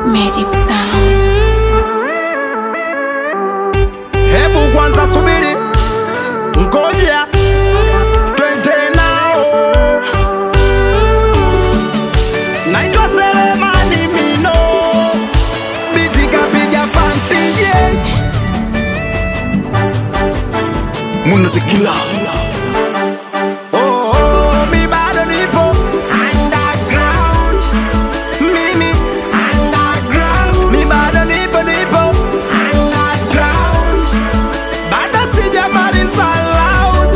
Magic Sound. Hebu kwanza subiri, ngoja twende nao. Naitwa Selemani Mino, biti kapiga fantije Munazikila Oh, oh, mi bado nipo underground. Mimi underground. Mi bado nipo nipo underground. Bado sijamaliza loud.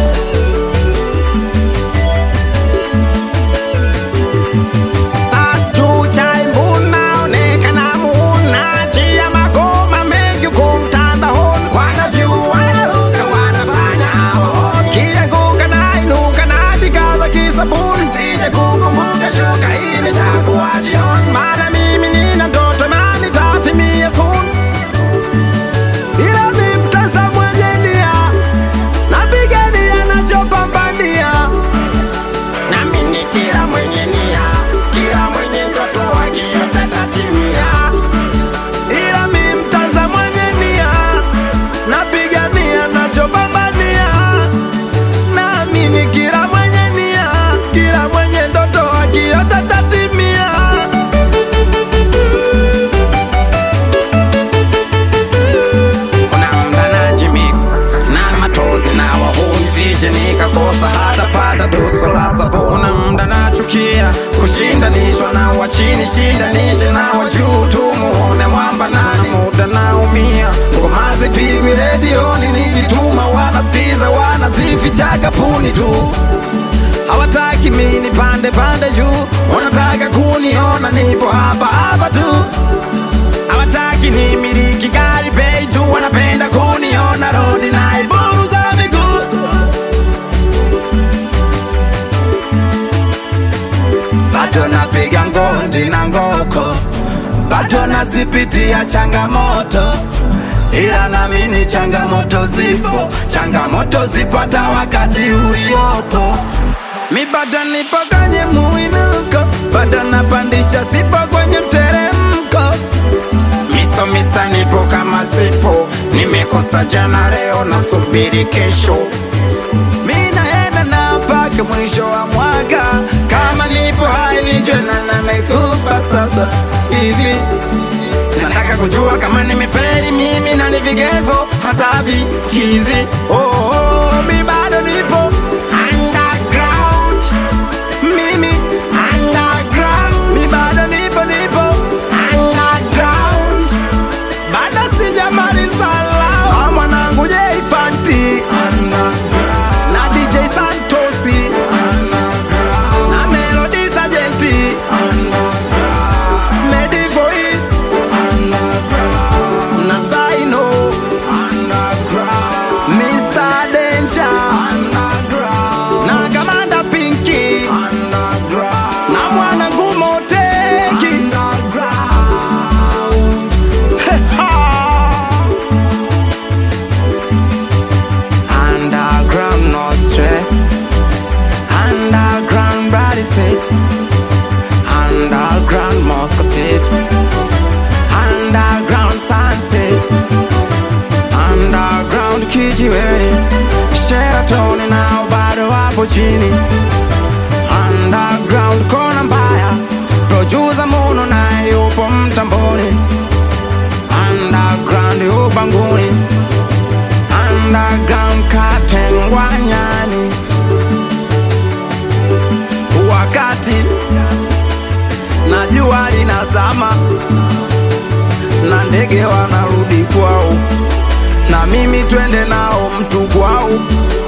Sasa chucha imbuna onekana muna chia magoma mengi huko mtandaoni wanavyua wanaruka wanafanya hao kianguka na inuka na jikaza kisabuni sije kukumbuka shuka imeshakuwa jioni maana mimi nina ndoto na nitatimia soon ila mi mtasa mwenye nia napigania nachopambania nami ni kila mwenye nia, kila mwenye ndoto akiota tatimia. Ila mi mtanza mwenye nia, napigania nachopambania. Nami ni kila mwenye nia, kila mwenye ndoto akiota tatimia. kuna mda najimix na matozi na wahuni sije nikakosa hata pata tuso la sabuna mda nachukia kushindanishwa na wachini shindanishe na wajuu tumuone mwamba nani muda naumia ngoma zipigwi redioni nijituma wanastiza wanazifichaga puni tu hawataki mini pande pande juu wanataka kuniona nipo hapa hapa tu hawataki ni miliki gari bei tu wanapenda kuniona rodi na ibuza miguu bado napiga ngondi na ngoko bado nazipitia changamoto ila namini changamoto zipo changamoto zipo hata wakati uliopo mi bado nipo kwenye muinuko bado napandisha sipo kwenye mteremko miso misa nipo kama sipo nimekosa jana leo nasubiri kesho mi naenda na mpaka mwisho wa mwaka kama nipo hai nijwe na namekufa sasa hivi nataka kujua kama nimeferi mimi na ni vigezo hata vikizi oh, oh, mi bado nipo underground mimi underground mi bado nipo nipo underground bado sijamaliza lao Ah, mwanangu jeifanti na dj santosi na melodi sajenti medi voice na saino mr denja na kamanda pinki na mwanangu moteki Underground, no stress. Underground, body set. Underground, Moscow set. Underground, sunset. Underground, kijiweni. Sheraton nao bado wapo chini. Underground, kona mbaya. Producer Muno naye yupo mtamboni. Underground, ubanguni underground katengwa nyani wakati na jua linazama na ndege wanarudi kwao na mimi twende nao mtu kwao